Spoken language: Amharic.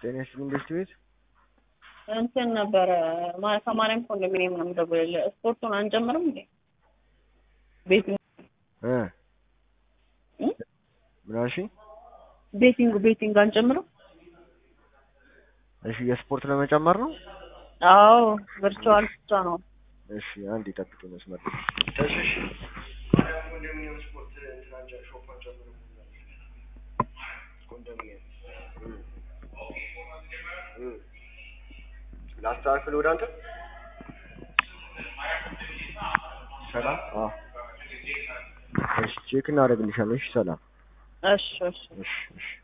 ጤና ይስጥልኝ ቤት ቤት እንትን ነበረ ማ- ከማርያም ኮንዶሚኒየም ነው የምደውልልህ። ስፖርቱን አንጨምርም እንዴ? ቤት እ እ? ምን አልሽኝ? ቤቲንግ ቤቲንግ አንጨምርም? እሺ የስፖርት ለመጨመር ነው። አዎ ቨርቹዋል ብቻ ነው። እሺ አንድ ይጠብቅ መስመር ላስተካክል ወደ አንተ ሰላም አዎ እሺ ቼክ እናደርግልሻለን እሺ ሰላም እሺ እሺ እሺ እሺ